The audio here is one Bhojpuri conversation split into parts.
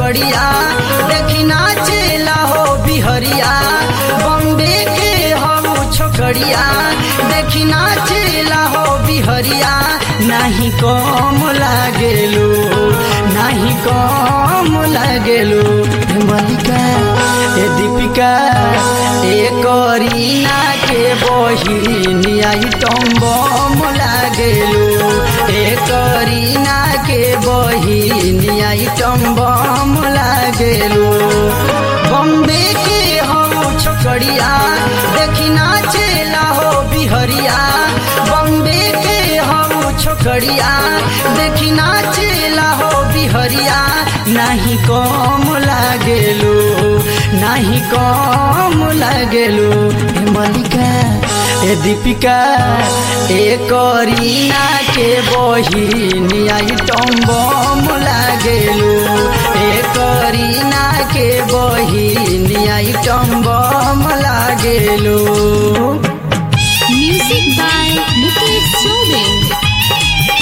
छोकरिया देखी नाचेला हो बिहरिया बॉम्बे के हो छोकरिया देखी नाचेला हो बिहरिया नाही कम लागेलो नाही कम लागेलो हे मलिका ए दीपिका ए करीना के बहिनी आई टम्बम लागेलो ए करीना के बहिनी आई टम्बम लागेलो बॉम्बे के हो छोकरिया देखी नाचेला हो बिहरिया बॉम्बे के हो छोकरिया देखी नाचेला हो बिहरिया नाही कम लागेलो नाही कम लागेलो हे मलिका ए दीपिका ए करीना के बहिनी आई टम्बम लागेलो ए करीना के बहिनी आई टम्बम लागेलो Music by Mukesh Sobin.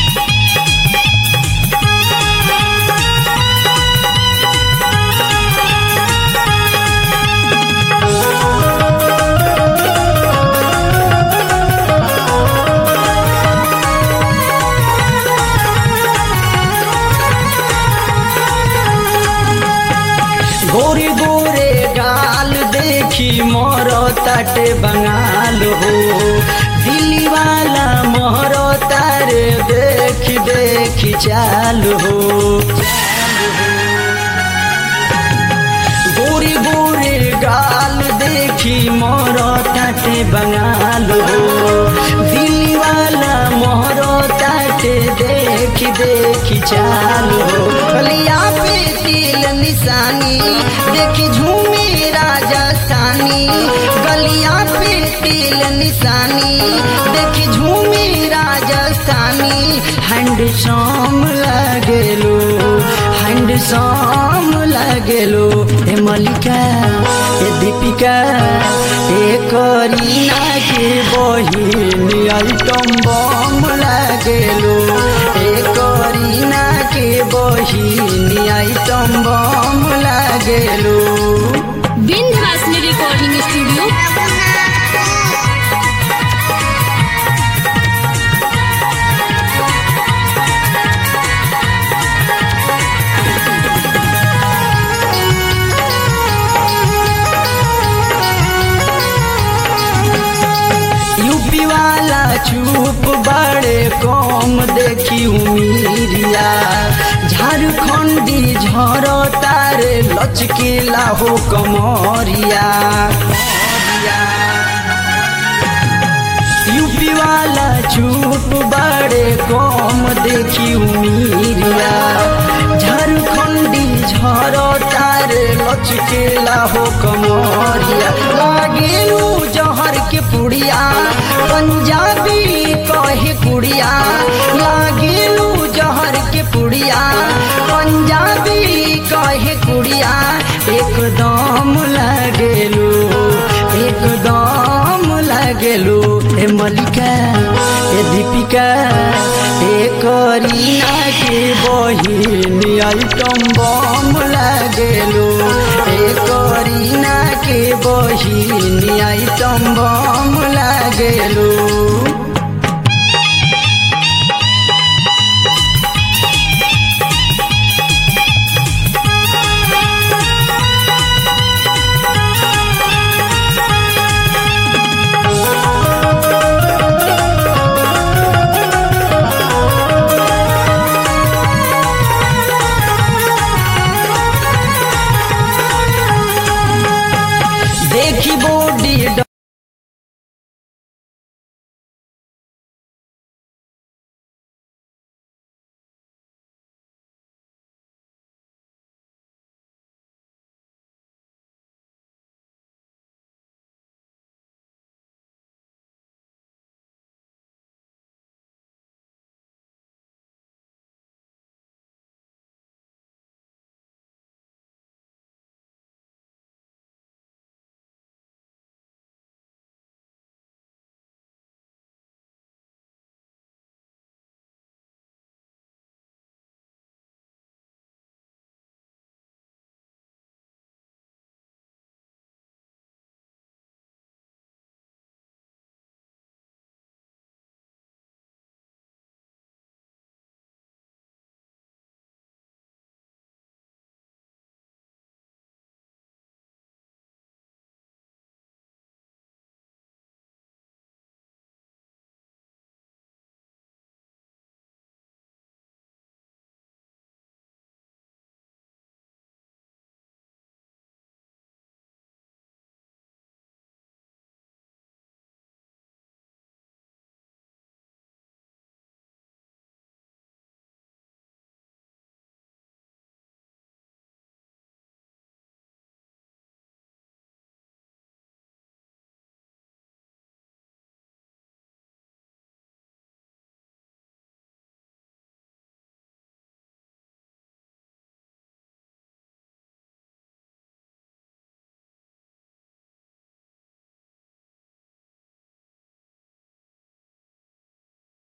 गोरे गोरे गाल देखी मोर तट बंगाल हो दिल्ली वाला मोर तारे देखी देखी चाल हो गोरे गोरे गाल देखी मोर तट बंगाल हो दिल्ली वाला मोर तट देखी देखी चाल हो गलिया पे तिल निशानी देखी झूमी राजस्थानी गलिया पे तिल निशानी देखी झूमी राजस्थानी हैंडसम लगेलो हैंडसम लगेलो ए मलिका ए दीपिका ए करीना के बहिनी आइटम बम लगेलो ए करीना के बहिनी आइटम बम लगेलो विंध्यवासिनी रिकॉर्डिंग स्टूडियो यूपी वाला चुप बड़े कम देखी उमीरिया झारखंडी झरो तारे लचकेला हो कमरिया यूपी वाला चुप बड़े कम देखी उमीरिया झारखंडी झरो तारे लचकेला हो कमरिया लागेलू जहर के पुड़िया पंजाबी कहे कुड़िया लागेलू जहर के पुड़िया पंजाबी कहे कुड़िया एकदम लगेलू एकदम लगेलू ए मलिका ए दीपिका ए करीना के बहिनी आइटम बम